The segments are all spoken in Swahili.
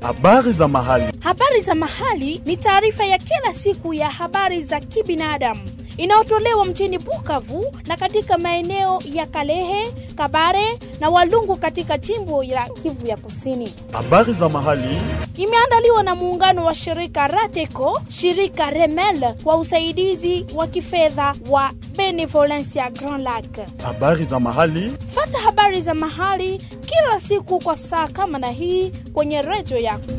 Habari za mahali. Habari za mahali ni taarifa ya kila siku ya habari za kibinadamu inayotolewa mjini Bukavu na katika maeneo ya Kalehe, Kabare na Walungu katika jimbo la Kivu ya Kusini. Habari za mahali. Imeandaliwa na muungano wa shirika Rateco, shirika Remel kwa usaidizi wa kifedha wa Benevolencia Grand Lac. Habari za mahali. Fata habari za mahali kila siku kwa saa kama na hii kwenye redio yako.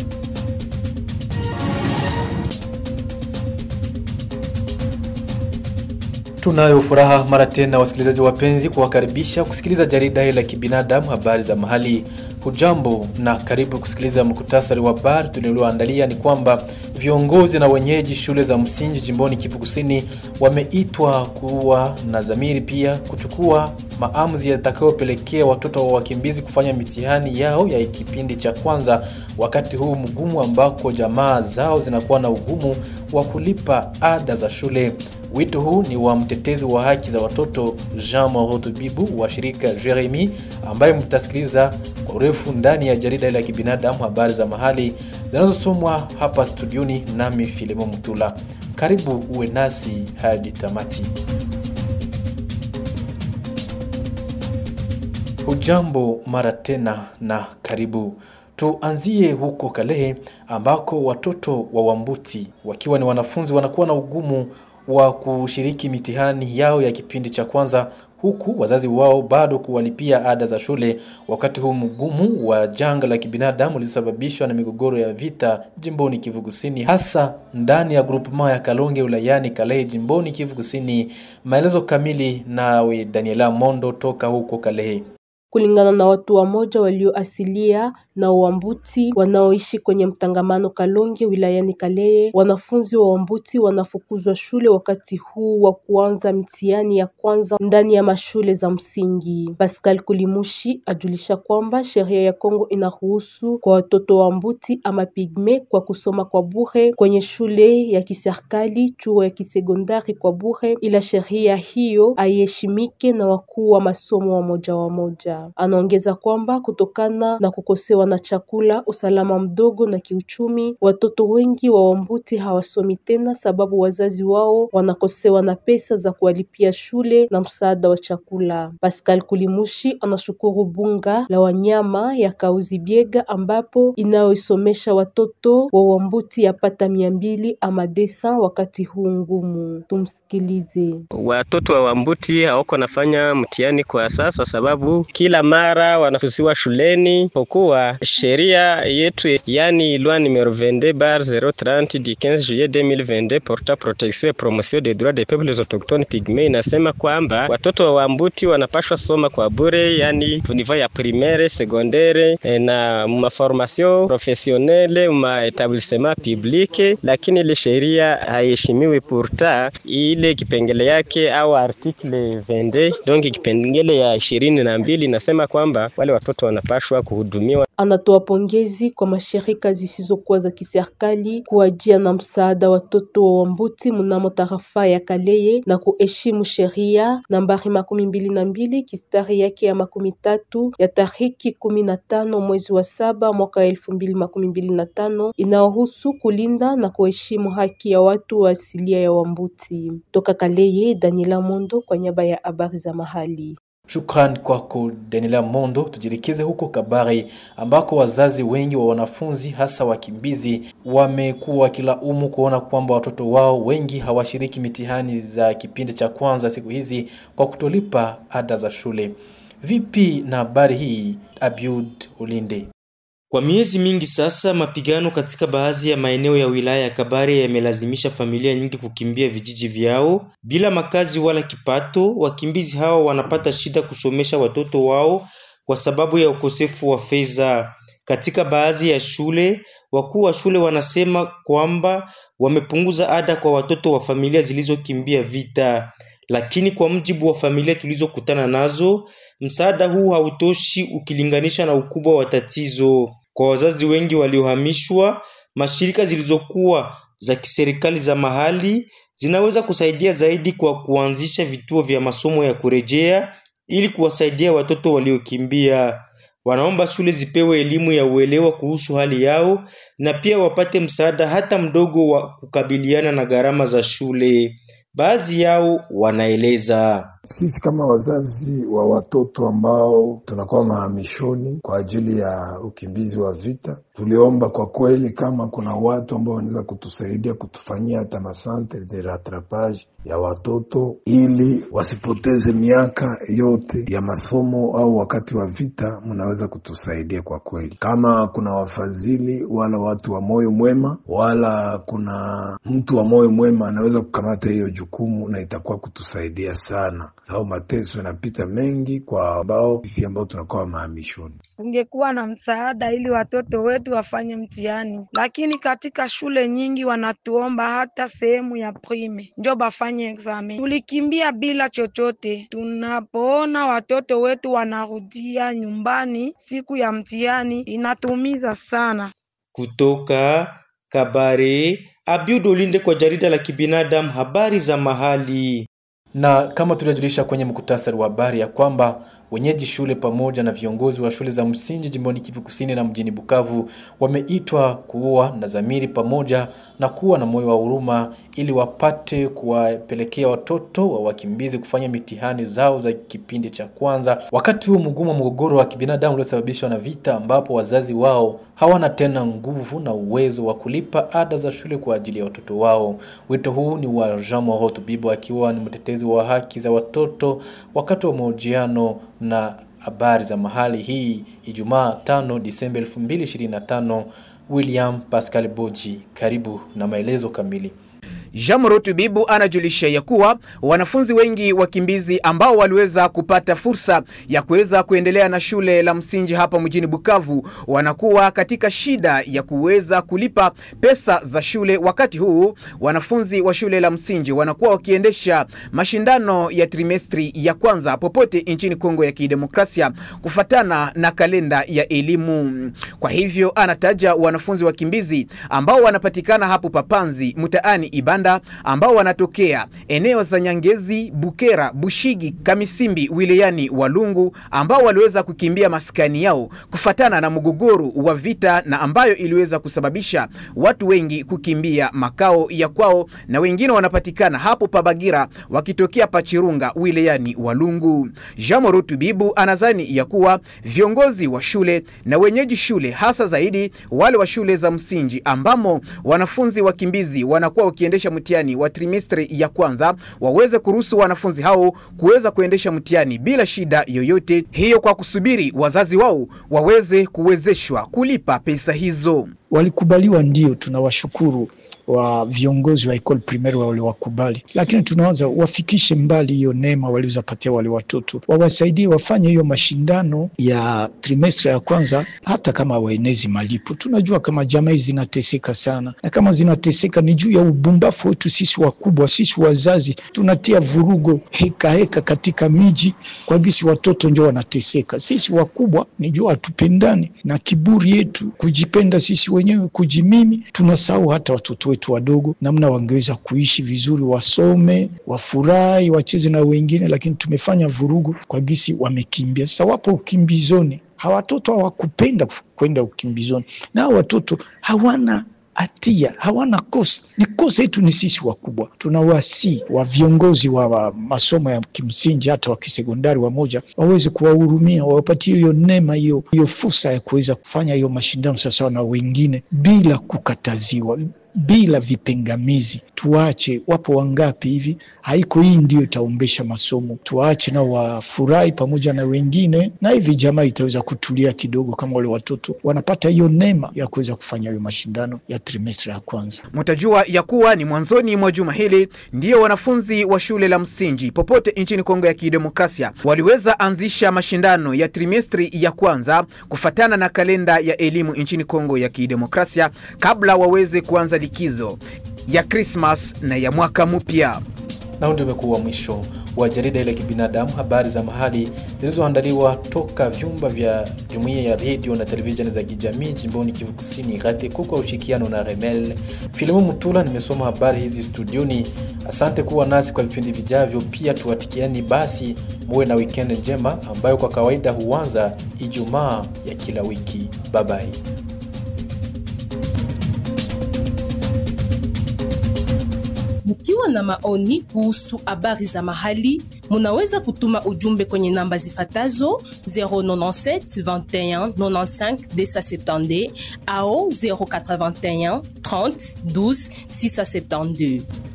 Tunayo furaha mara tena, wasikilizaji wapenzi, kuwakaribisha kusikiliza jarida hili la kibinadamu, habari za mahali. Hujambo na karibu kusikiliza muktasari wa habari tulioandalia. Ni kwamba viongozi na wenyeji shule za msingi jimboni Kivu Kusini wameitwa kuwa na dhamiri, pia kuchukua maamuzi yatakayopelekea watoto wa wakimbizi kufanya mitihani yao ya kipindi cha kwanza, wakati huu mgumu ambako jamaa zao zinakuwa na ugumu wa kulipa ada za shule. Wito huu ni wa mtetezi wa haki za watoto Jean Moroto Bibu wa shirika Jeremy, ambaye mtasikiliza kwa urefu ndani ya jarida la kibinadamu habari za mahali zinazosomwa hapa studioni nami Filemo Mutula. Karibu uwe nasi hadi tamati. Hujambo mara tena na karibu. Tuanzie huko Kalehe ambako watoto wa Wambuti wakiwa ni wanafunzi wanakuwa na ugumu wa kushiriki mitihani yao ya kipindi cha kwanza huku wazazi wao bado kuwalipia ada za shule wakati huu mgumu wa janga la kibinadamu lililosababishwa na migogoro ya vita jimboni Kivu Kusini, hasa ndani ya grupema ya Kalonge wilayani Kalehe jimboni Kivu Kusini. Maelezo kamili nawe Daniela Mondo toka huko Kalehe. Kulingana na watu wamoja walioasilia na Wambuti wanaoishi kwenye mtangamano Kalonge wilayani Kalehe, wanafunzi wa Wambuti wanafukuzwa shule wakati huu wa kuanza mtihani ya kwanza ndani ya mashule za msingi. Pascal Kulimushi ajulisha kwamba sheria ya Kongo inaruhusu kwa watoto wa Wambuti ama pigme kwa kusoma kwa bure kwenye shule ya kiserikali, chuo ya kisekondari kwa bure, ila sheria hiyo haiheshimike na wakuu wa masomo wa moja wa moja. Anaongeza kwamba kutokana na kukosewa na chakula, usalama mdogo na kiuchumi, watoto wengi wa Wambuti hawasomi tena sababu wazazi wao wanakosewa na pesa za kuwalipia shule na msaada wa chakula. Pascal Kulimushi anashukuru bunga la wanyama ya Kauzi Biega ambapo inayoisomesha watoto wa Wambuti yapata mia mbili ama desa wakati huu ngumu. Tumsikilize. Watoto wa Wambuti hawako nafanya mtihani kwa sasa sababu kila mara wanafusiwa shuleni kwa kuwa sheria yetu yani loi numero 22 bar 030 du 15 juillet 2022 porta protection et promotion des droits des peuples autochtones pygmées inasema kwamba watoto wa Wambuti wanapashwa soma kwa bure, yani niveau ya primaire, secondaire na maformation professionnelle ma etablissement public, lakini ile sheria haiheshimiwi. Pourta ile kipengele yake au article 22 donc kipengele ya ishirini na mbili inasema kwamba wale watoto wanapashwa kuhudumiwa. Anatoa pongezi kwa mashirika zisizokuwa za kiserikali kuwajia na msaada watoto wa Wambuti mnamo tarafa ya Kaleye na kuheshimu sheria nambari makumi mbili na mbili kistari yake ya makumi tatu ya tariki kumi na tano mwezi wa saba mwaka elfu mbili makumi mbili na tano inayohusu kulinda na kuheshimu haki ya watu wa asilia ya Wambuti. Toka Kaleye, Daniela Mondo kwa niaba ya habari za mahali. Shukran kwako Daniela Mondo. Tujielekeze huko Kabare ambako wazazi wengi wa wanafunzi hasa wakimbizi wamekuwa wakilaumu kuona kwamba watoto wao wengi hawashiriki mitihani za kipindi cha kwanza siku hizi kwa kutolipa ada za shule. Vipi na habari hii, Abiud Ulinde? Kwa miezi mingi sasa, mapigano katika baadhi ya maeneo ya wilaya ya Kabare yamelazimisha familia nyingi kukimbia vijiji vyao bila makazi wala kipato. Wakimbizi hao wanapata shida kusomesha watoto wao kwa sababu ya ukosefu wa fedha. Katika baadhi ya shule, wakuu wa shule wanasema kwamba wamepunguza ada kwa watoto wa familia zilizokimbia vita, lakini kwa mujibu wa familia tulizokutana nazo, msaada huu hautoshi ukilinganisha na ukubwa wa tatizo. Kwa wazazi wengi waliohamishwa, mashirika zilizokuwa za kiserikali za mahali zinaweza kusaidia zaidi kwa kuanzisha vituo vya masomo ya kurejea ili kuwasaidia watoto waliokimbia. Wanaomba shule zipewe elimu ya uelewa kuhusu hali yao na pia wapate msaada hata mdogo wa kukabiliana na gharama za shule. Baadhi yao wanaeleza. Sisi kama wazazi wa watoto ambao tunakuwa mahamishoni kwa ajili ya ukimbizi wa vita, tuliomba kwa kweli kama kuna watu ambao wanaweza kutusaidia kutufanyia hata masantre de rattrapage ya watoto ili wasipoteze miaka yote ya masomo au wakati wa vita, mnaweza kutusaidia kwa kweli. Kama kuna wafadhili wala watu wa moyo mwema wala kuna mtu wa moyo mwema anaweza kukamata hiyo jukumu, na itakuwa kutusaidia sana, sababu mateso yanapita mengi kwa ambao sisi ambao tunakuwa mahamishoni. Kungekuwa na msaada ili watoto wetu wafanye mtihani, lakini katika shule nyingi wanatuomba hata sehemu ya prime njo bafanye examen. Tulikimbia bila chochote. Tunapoona watoto wetu wanarudia nyumbani siku ya mtihani, inatumiza sana. Kutoka Kabare, Abiud Olinde kwa jarida la kibinadamu, habari za mahali. Na kama tulivyojulisha kwenye mkutasari wa habari ya kwamba wenyeji shule pamoja na viongozi wa shule za msingi jimboni Kivu Kusini na mjini Bukavu wameitwa kuwa na dhamiri pamoja na kuwa na moyo wa huruma ili wapate kuwapelekea watoto wa wakimbizi kufanya mitihani zao za kipindi cha kwanza, wakati huu mgumu wa mgogoro wa kibinadamu uliosababishwa na vita, ambapo wazazi wao hawana tena nguvu na uwezo wa kulipa ada za shule kwa ajili ya watoto wao. Wito huu ni wa Jean Moro Tubibo akiwa ni mtetezi wa haki za watoto wakati wa mahojiano na habari za mahali hii Ijumaa 5 Disemba 2025. William Pascal Boji, karibu na maelezo kamili. Jamrotu Bibu anajulisha ya kuwa wanafunzi wengi wakimbizi ambao waliweza kupata fursa ya kuweza kuendelea na shule la msingi hapa mjini Bukavu wanakuwa katika shida ya kuweza kulipa pesa za shule. Wakati huu wanafunzi wa shule la msingi wanakuwa wakiendesha mashindano ya trimestri ya kwanza popote nchini Kongo ya Kidemokrasia kufatana na kalenda ya elimu. Kwa hivyo anataja wanafunzi wakimbizi ambao wanapatikana hapo Papanzi mtaani Ibanda ambao wanatokea eneo za Nyangezi, Bukera, Bushigi, Kamisimbi wilayani Walungu ambao waliweza kukimbia maskani yao kufatana na mgogoro wa vita na ambayo iliweza kusababisha watu wengi kukimbia makao ya kwao, na wengine wanapatikana hapo Pabagira wakitokea Pachirunga wilayani Walungu. Jamoro Tubibu anazani ya kuwa viongozi wa shule na wenyeji shule hasa zaidi wale wa shule za msingi ambamo wanafunzi wakimbizi wanakuwa wakiendesha mtihani wa trimestri ya kwanza waweze kuruhusu wanafunzi hao kuweza kuendesha mtihani bila shida yoyote hiyo, kwa kusubiri wazazi wao waweze kuwezeshwa kulipa pesa hizo. Walikubaliwa, ndio tunawashukuru wa viongozi wa ekole primaire waliwakubali, lakini tunawaza wafikishe mbali hiyo neema walizopatia wale watoto, wawasaidie wafanye hiyo mashindano ya trimestre ya kwanza, hata kama waenezi malipo. Tunajua kama jamii zinateseka sana, na kama zinateseka ni juu ya ubumbafu wetu sisi wakubwa, sisi wazazi tunatia vurugo heka heka katika miji kwa gisi watoto ndio wanateseka. Sisi wakubwa ni juu hatupendani na kiburi yetu, kujipenda sisi wenyewe, kujimimi, tunasahau hata watoto wetu wadogo namna wangeweza kuishi vizuri, wasome, wafurahi, wacheze na wengine, lakini tumefanya vurugu kwa gisi wamekimbia. Sasa wapo ukimbizoni, hawa watoto hawakupenda kwenda ukimbizoni, na hawa watoto hawana hatia hawana kosa. Ni kosa yetu ni sisi wakubwa. Tunawasi wa viongozi wa, wa masomo ya kimsingi hata wa kisekondari wamoja waweze kuwahurumia, wawapatie hiyo neema, hiyo hiyo fursa ya kuweza kufanya hiyo mashindano sawasawa na wengine bila kukataziwa bila vipingamizi. Tuache, wapo wangapi hivi, haiko hii ndio itaombesha masomo. Tuache nao wafurahi pamoja na wengine, na hivi jamaa itaweza kutulia kidogo, kama wale watoto wanapata hiyo neema ya kuweza kufanya hiyo mashindano ya trimestri ya kwanza. Mtajua ya kuwa ni mwanzoni mwa juma hili ndiyo wanafunzi wa shule la msingi popote nchini Kongo ya Kidemokrasia waliweza anzisha mashindano ya trimestri ya kwanza kufatana na kalenda ya elimu nchini Kongo ya Kidemokrasia kabla waweze kuanza likizo ya Krismas na ya mwaka mpya. Na huu ndio umekuwa mwisho wa jarida ile kibinadamu, habari za mahali zilizoandaliwa toka vyumba vya jumuiya ya redio na televisheni za kijamii jimboni Kivu Kusini, RATECO kwa ushirikiano na Remel. Filimu Mutula nimesoma habari hizi studioni. Asante kuwa nasi kwa vipindi vijavyo, pia tuwatikiani basi muwe na weekend njema ambayo kwa kawaida huanza Ijumaa ya kila wiki. Bye bye. Mkiwa na maoni kuhusu habari za mahali, munaweza kutuma ujumbe kwenye namba zifatazo 097 21 95 270 au 081 30 12 672.